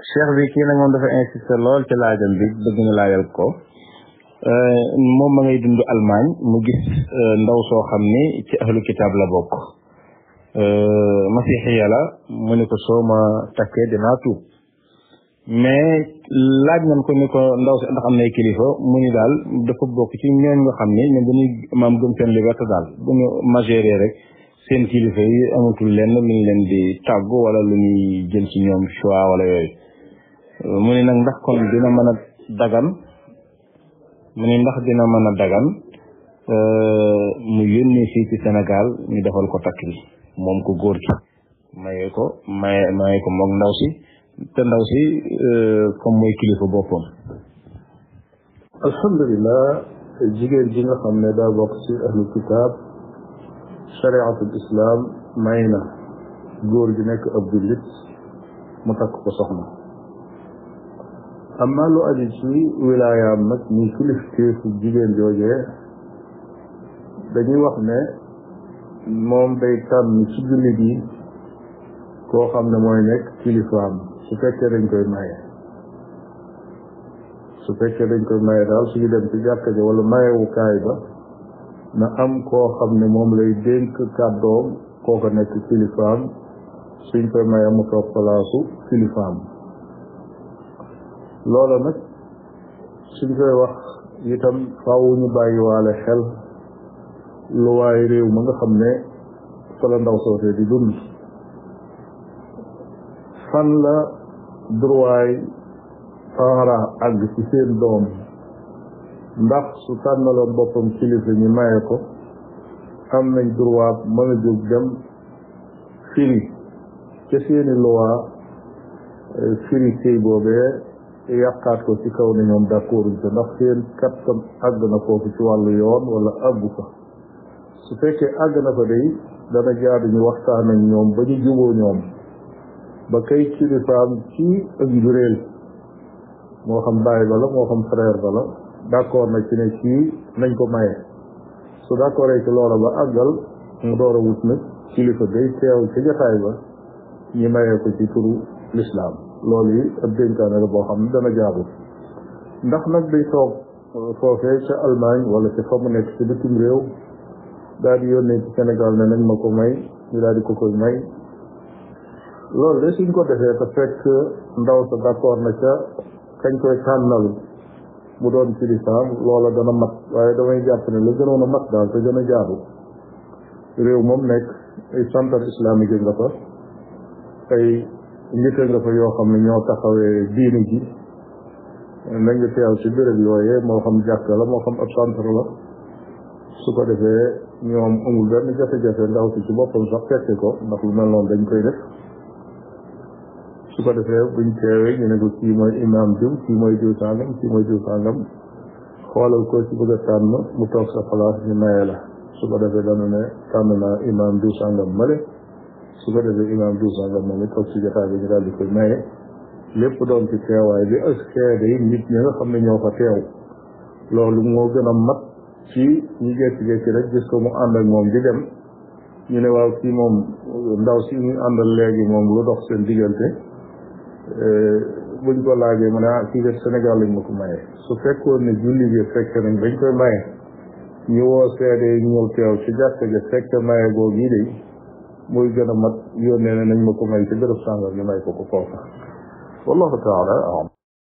cheikh bi kii nag moom dafa insisté lool ci laajam bi bëgg ñu laajal ko moom ma ngay dund Allemagne mu gis ndaw soo xam ni ci ahlu kitaab la bokk masixiya la mu ni ko soo ma takkee dinaa tuub mais laaj nañ ko ni ko ndaw si ndax am nay kilifa mu ni daal dafa bokk ci ñooñ nga xam ni ñoom dañuy maam gëm seen liberté daal bu ñu majoré rek seen kilifa yi amatul lenn lu ñu leen di tàggu wala lu ñuy jël ci ñoom choix wala yooyu mu ni nag ndax kon dina mën a dagan mu ni ndax dina mën a dagan mu yónnee fii ci Sénégal ñu defal ko takk bi moom ko góor gi maye ko maye maye ko moom ndaw si te ndaw si comme mooy kilifa boppam alhamdulilah jigéen ji nga xam ne daa bokk ci ahlu kitaab chariatul islam may na góor gi nekk ab jullit mu takk ko soxna amma lu aju ci wilaayaam nag ñi kilifteefu jigéen joojee dañuy wax ne moom day tànn ci jullit yi koo xam ne mooy nekk kilifaam su fekkee dañ koy maye su fekkee dañ koy maye daal suñu dem ci jàkka ja wala mayewukaay ba na am koo xam ne moom lay dénk kàddoom kooka nekk kilifaam suñ koy maye mu toog palaasu kilifaam loola nag suñ koy wax itam faaw ñu bàyyi waale xel lu waay réew ma nga xam ne fa la ndaw soosee di dund fan la droit parent àgg ci seen doom ndax su tànnaloon boppam kilifa ñi maye ko am nañ droit mën a jóg dem firi ca seeni loi firi sëy boobee yàqaat ko ci kaw ne ñoom d'accorduñ ko ndax seen kattan àgg na foofu ci wàllu yoon wala àggu fa su fekkee àgg na fa day dana jaadu ñu waxtaan ak ñoom ba ñu juboo ñoom ba kay kilifaam ci ak njuréel moo xam baay ba la moo xam frère ba la d'accord na ci ne kii nañ ko maye su d'accord ci loola ba àggal mu door a wut nag kilifa gay teew ci jotaay ba ñi mayee ko ci turu lislaam loolu yi ab dénkaane la boo xam ne dana jaadu ndax nag day toog foofee ca Allemagne wala ca fa mu nekk ci bitim réew daal di yónnee ci Sénégal ne nañ ma ko may ñu daal di ko koy may loolu de suñ ko defee te fekk ndaw sa d'accord na ca kañ koy tànnal mu doon kilifaam loola dana mat waaye damay jàpp ne la gënoon a mat daal te gën a jaadu réew moom nekk ay centre islamique nga fa ay njëkka nga fa yoo xam ne ñoo taxawee diini ji nañ nga teew ci béréb yooyee moo xam jàkka la moo xam ab centre la su ko defee ñoom amul benn jafe-jafe ndaw si ci boppam sax fekke ko ndax lu mel noonu dañ koy def su ko defee buñ teewee ñu ne ko kii mooy imam diw kii mooy diw sàngam kii mooy diw sàngam xoolal ko ci bëgg a tànn mu toog sa place ñu maye la su ko defee dana ne tànn naa imam diw sàngam male su ko defee imam diw sàngam moom it toog ci jotaay bi ñu daal di koy maye lépp doon ci teewaay bi ak seede yi nit ñi nga xam ne ñoo fa teew loolu moo gën a mat ci ñu jékki-jékki rek gis ko mu ànd ak moom di dem ñu ne waaw kii moom ndaw si ñu àndal léegi moom lu dox seen diggante buñ ko laajee mu ne ah kii de Sénégal lañ ma ko maye su fekkoon ne julli bi fekk nañ dañ koy maye ñu woo seede yi ñëw teew ci jàkka ja fekk maye googu yi de muy gën a mat yónnee ne nañ ma ko may ci bërëb sàngal ñu may ko ko foofa wallahu taala alam